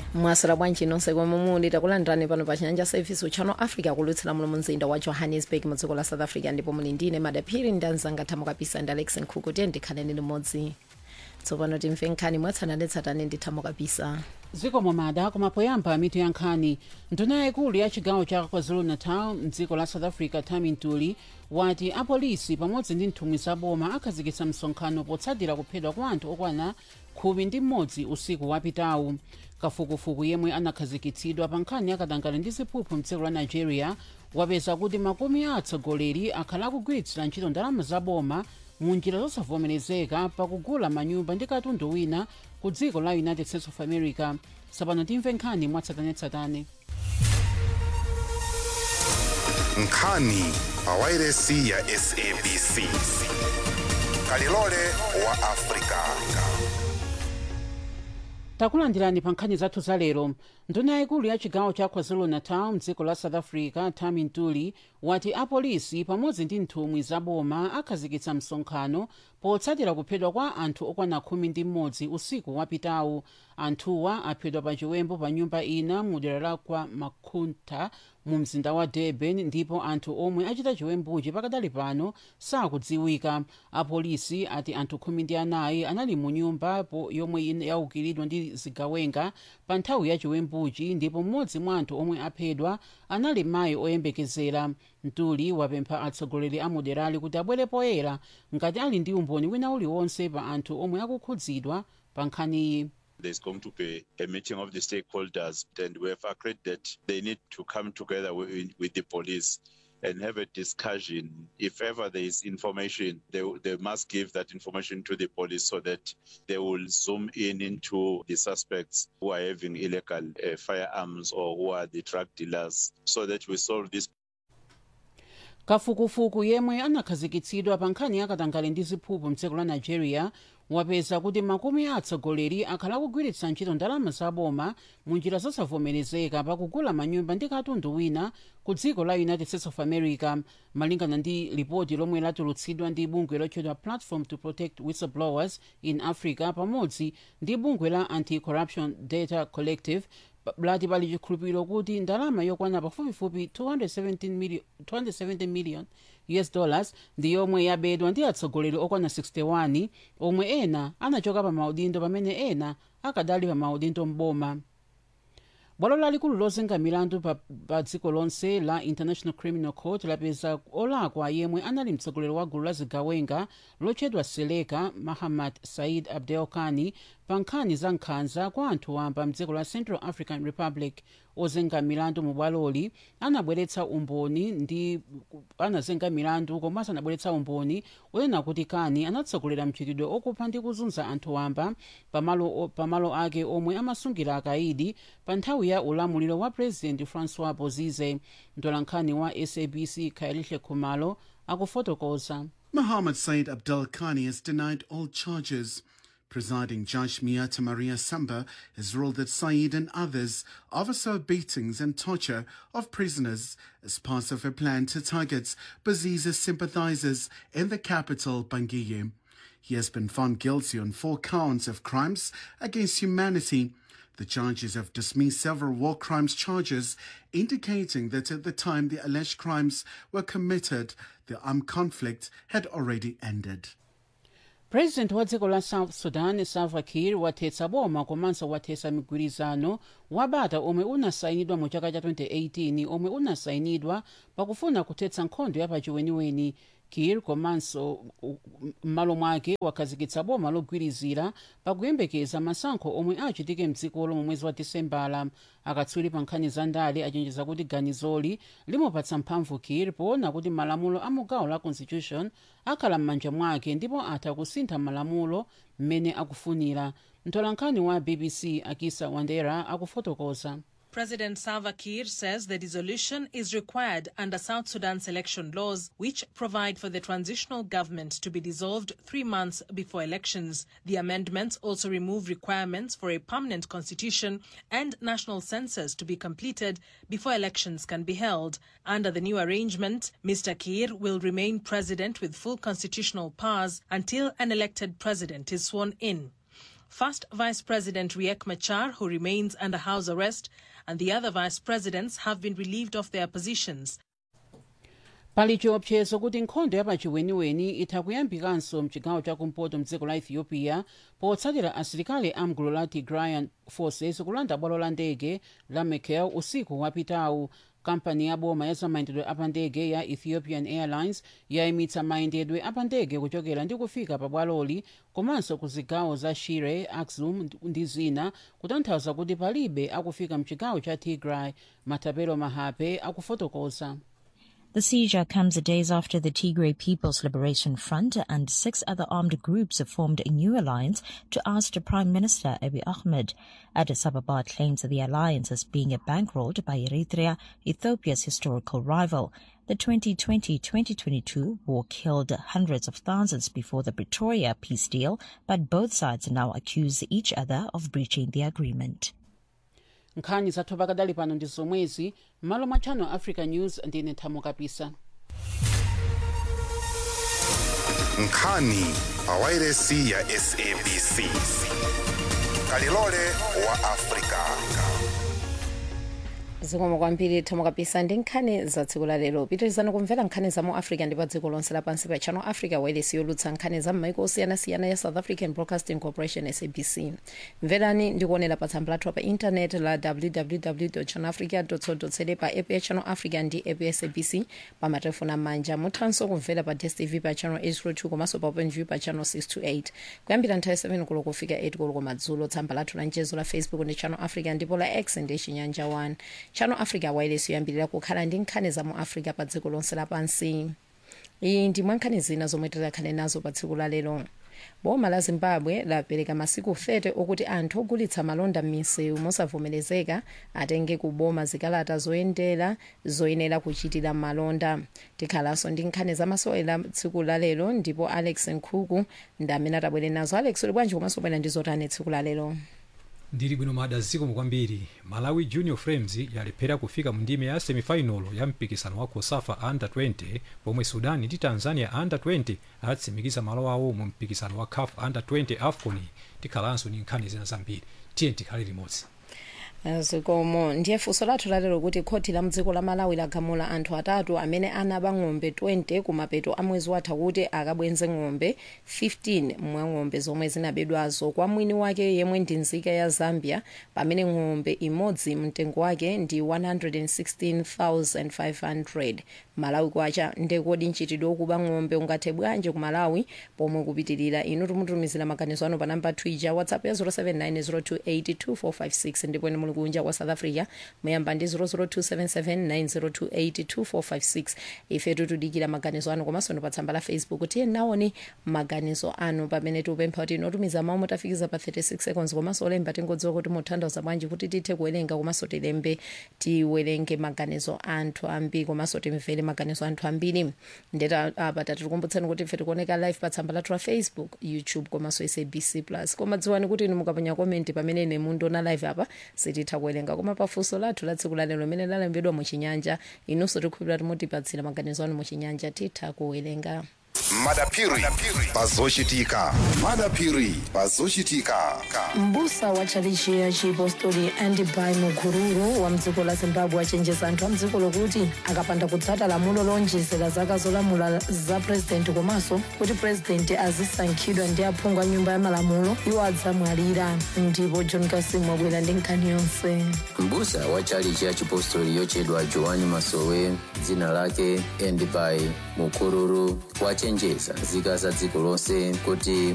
mwasira bwanji nonse komwe muli takulandirani pano pa chinyanja service uchano africa kulutsira muno mu mzinda wa johannesburg mu dziko la south africa ndipo muli ndine madaphiri ndi anzanga thamo kapisa ndi alex nkhuku tiye ndikhaleni limodzi tsopano timve nkhani mwatsatanetsatane ndi thamo kapisa zikomo mada koma poyamba mitu ya nkhani nduna yaikulu ya chigawo cha kwazulu-natal mdziko la south africa tami ntuli wati apolisi pamodzi ndi nthumwi zaboma akhazikitsa msonkhano potsatira kuphedwa kwa anthu okwana khumi ndi mmodzi usiku wapitawu kafukufuku yemwe anakhazikitsidwa pa nkhani yakatangale ndi ziphuphu mdziko la nigeria wapeza kuti makumi a atsogoleri akhala akugwiritsira ntchito ndalama zaboma mu njira zosavomerezeka pakugula manyumba ndi katundu wina ku dziko la united states of america tsopano timve nkhani mwatsatanetsatane nkhani pawairesi ya sabc kalilole wa afrika takulandirani pa nkhani zathu za lero nduna yaikulu ya chigawo cha kwazulu-natal mdziko la south africa tami ntuli wati apolisi pamodzi ndi nthumwi zaboma akhazikitsa msonkhano potsatira kuphedwa kwa anthu okwana khumi ndi mmodzi usiku wapitawu anthuwa aphedwa pa chiwembu pa nyumba ina mu dera la kwa makhunta mu mzinda wa durban ndipo anthu omwe achita chiwembuchi pakadali pano sakudziwika apolisi ati anthu khumi ndi anayi anali mu nyumba yomwe yaukiridwa ndi zigawenga pa nthawi ya chiwembuchi ndipo mmodzi mwa anthu omwe aphedwa anali mayi oyembekezera ntuli wapempha atsogoleri a moderali kuti abwere poyera ngati ali ndi umboni wina uliwonse pa anthu omwe akukhudzidwa pa nkhaniyi There's going to be a meeting of the stakeholders, and we have agreed that they need to come together with, with the police and have a discussion. If ever there is information, they, they must give that information to the police so that they will zoom in into the suspects who are having illegal uh, firearms or who are the drug dealers so that we solve this kafukufuku yemwe anakhazikitsidwa pa nkhani yakatangale ndi ziphuphu mdziko la nigeria wapeza kuti makumi a atsogoleri akhala akugwiritsa ntchito ndalama zaboma mu njira zosavomerezeka pakugula manyumba ndi katundu wina ku dziko la united states of america malingana ndi lipoti lomwe latulutsidwa ndi bungwe lotchedwa platform to protect whistleblowers in africa pamodzi ndi bungwe la anti-corruption data collective lati pali chikhulupiriro kuti ndalama yokwana pafupifupi 217 million, 270 million us dollars ndi yomwe yabedwa ndi atsogoleri okwana 61 omwe ena anachoka pa maudindo pamene ena akadali pa maudindo mboma bwalo lalikulu lozenga milandu pa, pa dziko lonse la international criminal court lapeza olakwa yemwe anali mtsogoleri wa gulu la zigawenga lotchedwa seleka mahamad said abdel kani pa nkhani za nkhanza kwa anthu wamba mdziko la central african republic ozenga milandu mu bwaloli anabweretsa umboni ndi anazenga milandu komanso anabweretsa umboni onena kuti kani anatsogolera mchitidwe okupha ndi kuzunza anthu wamba pamalo, pamalo ake omwe amasungira akaidi pa nthawi ya ulamuliro wa president francois bozize mtolankhani wa sabc khayelihle khumalo akufotokoza Mohammed Said Abdel Khani has denied all charges. Presiding Judge Miata Maria Samba has ruled that Said and others oversaw beatings and torture of prisoners as part of a plan to target Bozize's sympathizers in the capital, Bangui. He has been found guilty on four counts of crimes against humanity. The judges have dismissed several war crimes charges, indicating that at the time the alleged crimes were committed, the armed conflict had already ended. president wa dziko la south sudan salva kiir wathetsa boma komanso wathetsa migwirizano wabata omwe unasayinidwa mu chaka cha 2018 omwe unasayinidwa pakufuna kuthetsa nkhondo yapachiweniweni kiir komanso m'malo mwake wakhazikitsa boma logwirizira pakuyembekeza masankho omwe achitike mdzikolo mu mwezi wa disembala akatswiri pa nkhani za ndale achenjeza kuti ganizoli limupatsa mphamvu kiir poona kuti malamulo a mugawo la constitution akhala m'manja mwake ndipo atha kusintha malamulo mmene akufunira mtolankhani wa bbc akisa wandera akufotokoza President Salva Kiir says the dissolution is required under South Sudan's election laws, which provide for the transitional government to be dissolved three months before elections. The amendments also remove requirements for a permanent constitution and national census to be completed before elections can be held. Under the new arrangement, Mr. Kiir will remain president with full constitutional powers until an elected president is sworn in. First Vice President Riek Machar, who remains under house arrest, and the other vice presidents have been relieved of their positions. pali chiopsezo kuti nkhondo yapachiweniweni itha kuyambikanso mchigawo chakumpoto mdziko la ethiopia potsatira asilikali amgulu la tigrayan forces kulanda bwalo la ndege la mekelle usiku wapitawu kampani ya boma ya zamayendedwe apandege ya ethiopian airlines yayimitsa mayendedwe apandege kuchokera ndi kufika pa bwaloli komanso ku zigawo za shire axum ndi zina kutanthauza kuti palibe akufika mchigawo cha tigray matapelo mahape akufotokoza The seizure comes days after the Tigray People's Liberation Front and six other armed groups have formed a new alliance to oust Prime Minister Abiy Ahmed. Addis Ababa claims the alliance is being bankrolled by Eritrea, Ethiopia's historical rival. The 2020-2022 war killed hundreds of thousands before the Pretoria peace deal, but both sides now accuse each other of breaching the agreement. nkhani zathu pakadali pano ndi zomwezi m'malo mwa channel africa news ndine thamo kapisa nkhani pawairesi ya sabc kalilole wa afrika zikomo kwambiri thamo kapisa ndi nkhani za tsiku la lero pitirizani kumvera nkhani za mu africa ndi pa dziko lonse lapansi pa channel africa wailesi yolutsa nkhani za m'maiko osiyanasiyana ya south african broadcasting corporation sabc mverani ndi kuonera pa tsamba lathu pa intanet la www channel africa co pa app ya channel africa ndi app ya sabc pa matelefoni amanja muthanso kumvera pa dstv pa channel 802 komanso pa openview pa channel 628 kuyambira nthawi 7 koloko kufika 8 koloko madzulo tsamba lathu la mchezo la facebook ndi channel africa ndipo la x ndi chinyanja 1 channel africa wailesi yoyambirira kukhala ndi nkhani za mu africa pa dziko lonse lapansi iyi ndi mwa nkhani zina zomwe tikhale nazo pa tsiku la lero boma la zimbabwe lapereka masiku 30 okuti anthu ogulitsa malonda m'misewu mosavomerezeka atenge ku boma zikalata zoyendera zoyenera kuchitira malonda tikhalanso ndi nkhani zamasewera tsiku la lero ndipo alex nkhuku ndi amene atabwere nazo alex uli bwanji komanso bwera ndi zotani tsiku la lero ndili bwino mada zikomo kwambiri malawi junior frames yalephera kufika mu ndime ya semifinal ya mpikisano wa cosafa under 20 pomwe sudan ndi tanzania under 20 atsimikiza malo awo mu mpikisano wa caf under 20 afcon tikhalanso ndi nkhani zina zambiri tiye tikhale limodzi zikomo ndiye funso lathu lalero kuti khoti la mdziko la malawi lagamula anthu atatu amene anaba ng'ombe 20 kumapeto a mwezi watha kuti akabwenze ng'ombe 15 mwa ng'ombe zomwe zinabedwazo kwa mwini wake yemwe ndi nzika ya zambia pamene ng'ombe imodzi mtengo wake ndi 116500 malawi kwacha ndekodi mchitidwe wokuba ng'ombe ungathe bwanji ku malawi pomwe kupitirira inu tumutumizira maganizo anu pa namba twitter whatsapp ya 0790282456 ndipo ine muli kunja kwa south africa muyamba ndi 0027790282456 ife tutudikira maganizo anu komanso ndi pa tsamba la facebook tiye naoni maganizo anu pamene tiupempha kuti inotumiza mawu mutafikiza pa 36 seconds komanso olemba tingodziwa kuti muthandiza bwanji kuti tithe kuwerenga komanso tilembe tiwerenge maganizo anthu ambiri komanso timvere maganizo anthu ambiri ndeta apa tatikukumbutsani kuti ife tikuoneka live pa tsamba lathu la facebook youtube komanso sabc plus koma dziwani kuti inu mukaponya komenti pamene ine mundiona live apa sititha kuwerenga koma pafunso lathu la tsiku lalero limene lalembedwa muchinyanja inunso tikukhulupirira kuti mutipatsira maganizo anu muchinyanja titha kuwerenga madapiri pazochitika madapiri pazochitika mbusa wa tchalichi ya chipostori andibai mukururu wa mdziko la zimbabwe achenjeza anthu a mdziko lokuti akapanda kutsata lamulo lonjezera zaka zolamula za purezidenti komanso kuti purezidenti azisankhidwa ndi aphungu a nyumba ya malamulo iwo adzamwalira ndipo john kasimu wabwera ndi nkhani yonse mbusa wa tchalichi ya chipostori yochedwa joani masowe dzina lake endibai mukururu wachenjeza nzika za dziko lonse kuti